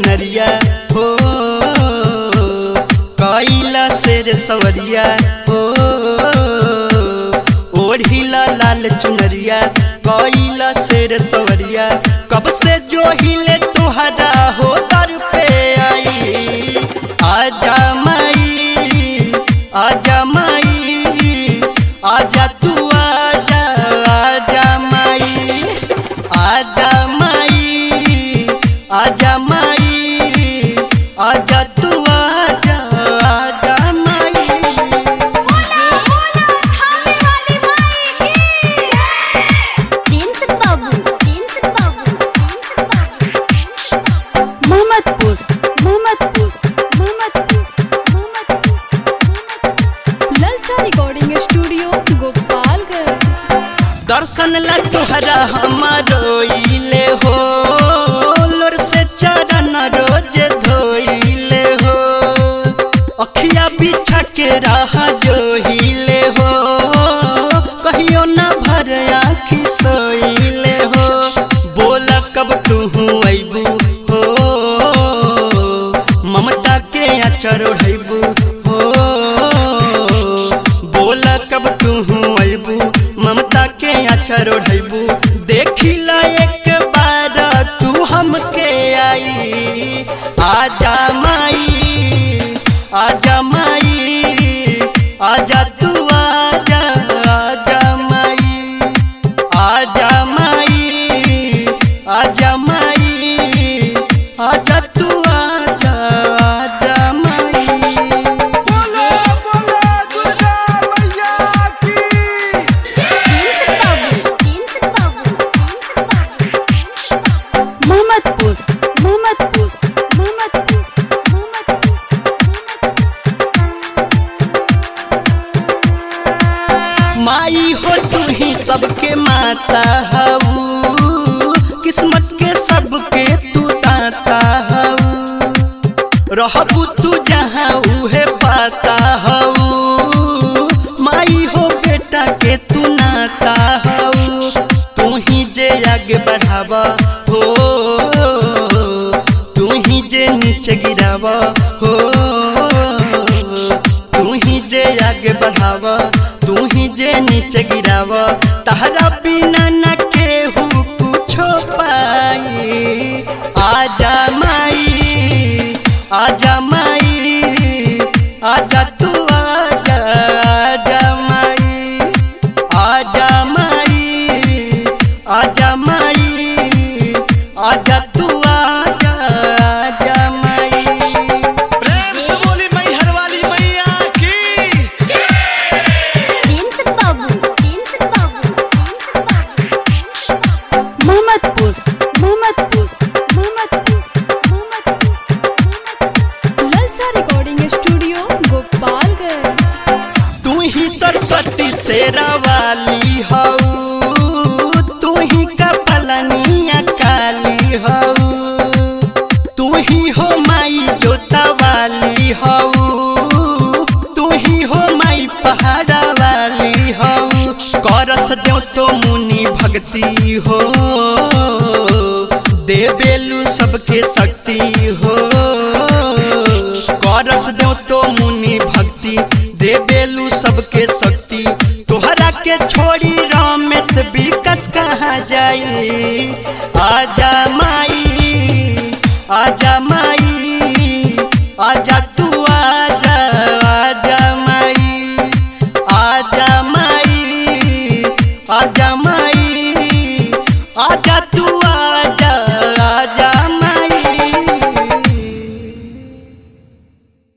चुनरिया हो कैला शेर सवरिया हो ओढ़िला लाल चुनरिया कैला शेर सवरिया कब से जो हिले तुहरा हो दर पे आई आजा माई आजा माई आजा तू आजा आजा माई आजा माई आजा माई आजा तू आजा आजा माई बोला बोला थाने वाली माई की प्रिंस बाबू प्रिंस बाबू प्रिंस बाबू मोहम्मदपुर मोहम्मदपुर मोहम्मदपुर मोहम्मदपुर ललचा रिकॉर्डिंग स्टूडियो गोपालगंज दर्शन ला तोहरा हमारो इले हो लोर से चरण रोज धोइले हो अखिया बिछा के रहा जो हिले हो कहियो ना भर आखी सोइले हो बोल कब तू अबू हो ममता के अचर ओढ़बू हो बोल कब तू अबू ममता के अचर ओढ़बू देखिला एक बार तू हमके आई आजा माई आजा माई आजा तू आजा आजा माई आजा माई आजा माई आजा तू आजा आजा माई बोलो बोलो दुर्गा मैया की प्रिंस बाबू प्रिंस बाबू प्रिंस बाबू मोहम्मदपुर मोहम्मदपुर मोहम्मदपुर माई हो तू ही सबके माता हऊ किस्मत के सबके तू दाता हऊ रहबू तू जहाँ उहे पाता हऊ माई हो बेटा के तू नाता हऊ तू ही जे आगे बढ़ावा हो तू ही जे नीचे गिरावा हो तू ही जे आगे बढ़ावा तू ही जे नीचे गिरावा तहरा बिना न केहू कुछो पाई आजा माई आजा माई आजा तू आजा आजा माई आजा माई आजा माई आजा तू आजा आजा माई प्रेम से बोली मैहर वाली मैया की प्रिंस बाबू प्रिंस बाबू प्रिंस बाबू मोहम्मदपुर मोहम्मदपुर मोहम्मदपुर मोहम्मदपुर ललचा रिकॉर्डिंग स्टूडियो गोपालगंज तू ही सरस्वती शेरा वाली हऊ तू ही कपलनिया काली हऊ तू ही हो माई जोता वाली हऊ तू ही हो माई पहाड़ा वाली हऊ करस देव तो मुनि भक्ति हो देवेलु सबके शक्ति हो करस देव तो मुनि भक्ति देवेलु सबके शक्ति तोहरा के छोड़ी रमेश विकस कहाँ जाई आजा माई आजा माई